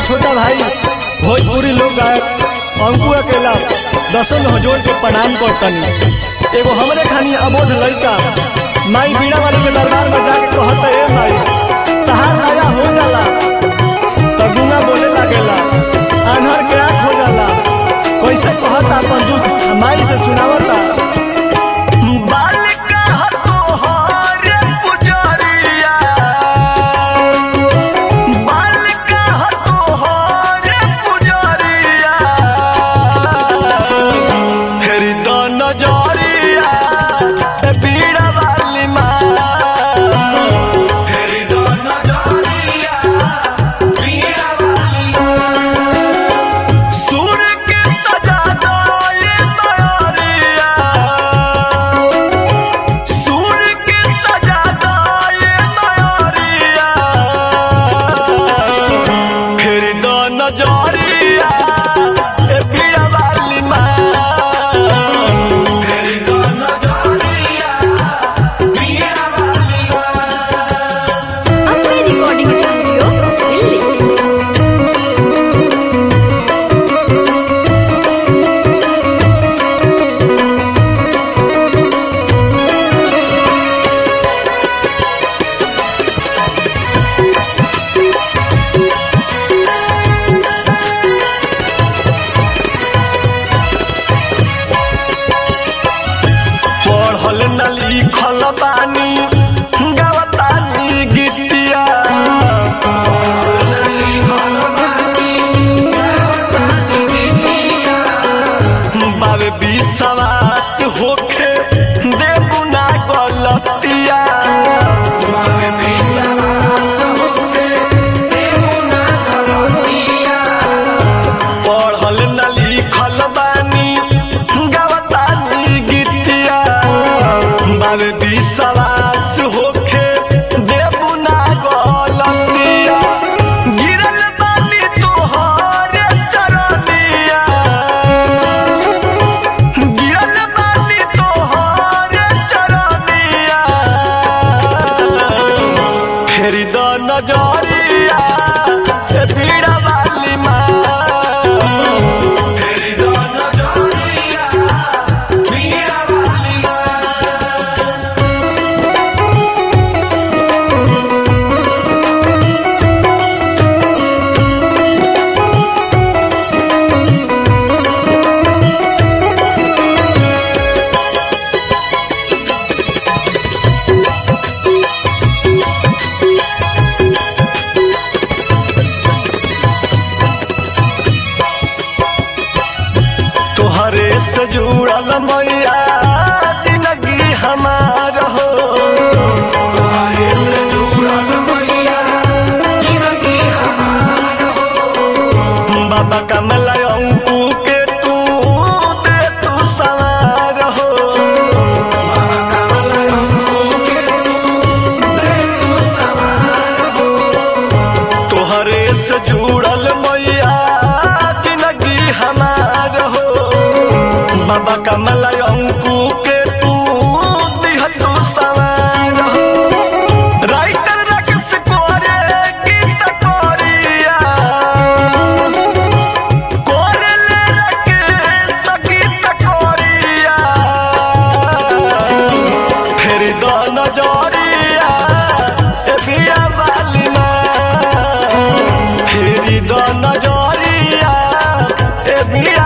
छोटा भाई भोजपुरी लोक गायक अंकु अकेला दसन हजोर के प्रणाम करतनी एगो हमरे खानी अबोध लड़का माई बीड़ा वाली के दरबार में जाके कहत ए माई तहार नया हो जाला त गुंगा बोले लागेला आन्हर के आँख हो जाला कैसे कहत अपन दुख माई से सुनावता बालिका तोहर पुजरिया बालिका तोहर पुजरिया फेर द नजरिया ए बीड़ा वाली माँ फेर द नजरिया बीड़ा वाली सुर के सजा दाए मयरिया सुर के सजा दाए मयरिया फिर दो नजरिया ए बीड़ा वाली माँ फिर दो नजरिया बीड़ा वाली अपने रिकॉर्डिंग स्टूडियो दिल्ली पढ़ल न लिखल बानी गावतानी गीतिया बाबे विश्वास होखे देबू ना गलतिया पढ़ल न लिखल बानी गावतानी गीतिया बाबे विश्वास होखे देबू ना गलतिया गिरल बानी तोहर चरनिया गिरल बानी तोहर चरनिया फेर द नजरिया ए बीड़ा वाली माँ फेर द नजरिया बीड़ा वाली तोहरे से जुड़ल मैया जिंदगी हमार हो तोहरे से जुड़ल मैया जिंदगी हमार हो बाबा कमला अंकु के तू दे तू सवार हो बाबा कमला अंकु के तू दे तू सवार हो तोहरे से जुड़ल मैया जिंदगी हमार हो बाबा कमल अंकु के तू दिह तू सवार हो राइटर रक्स कोरे गीत कोरिया कोरे ले रक्स गीत कोरिया फेर द नजरिया ए बिया वाली माँ फेर द नजरिया ए बिया